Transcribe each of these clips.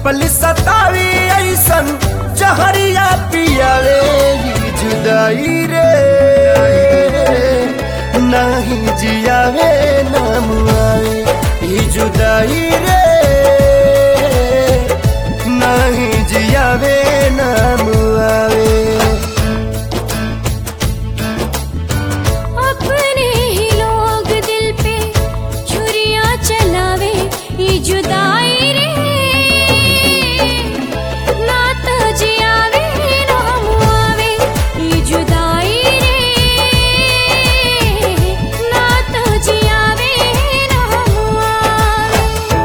पल सतावी ऐसन जहरिया पियावे ई जुदाई रे नाही जियावे ना मुआवे ई जुदाई रे नाही जियावे ना मुआवे अपने ही लोग दिल पे छुरियां चलावे ये जुदाई रे ना तो जियावे ना मुआवे ये जुदाई रे ना तो जियावे ना मुआवे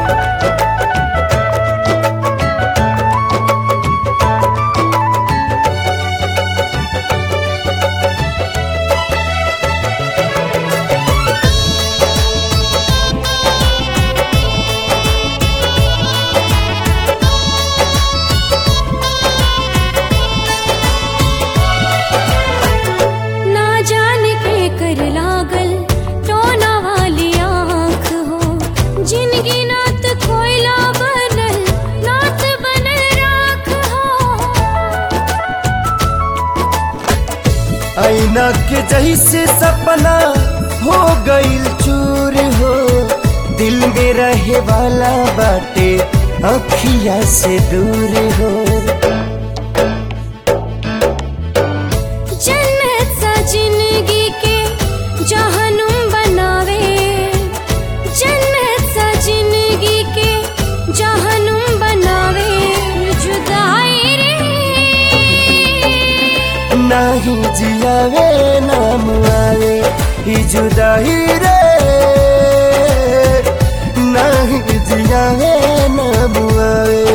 ना जाने के कर लागल टोना वाली आँख हो जिनकी नात कोयला बनल नात बनल राख हो ऐना के जैसे सपना हो गईल चूर हो दिल में रहे वाला बाटे अखिया से दूर हो जन्नत सा जिंदगी के जहनुम बनावे जन्नत सा जिंदगी के जहनुम बनावे जुदाई रे नाही जियावे ना मुआवे ई जुदाई रे नाही जियावे ना मुआवे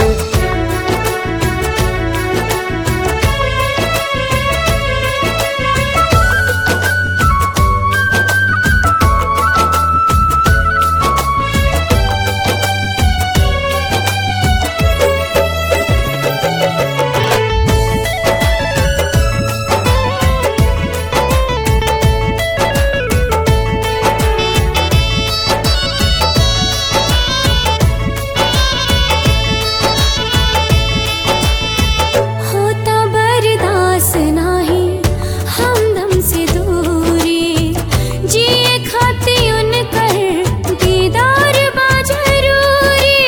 होता बर्दाश्त नाही हमदम से दूरी जिए खाती उनकर दीदार बा जरूरी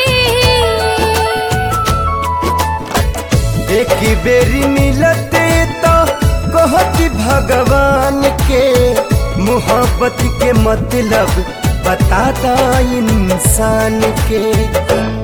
एक बेरी मिलते तो कहती भगवान के मोहब्बत के मतलब बताता इंसान के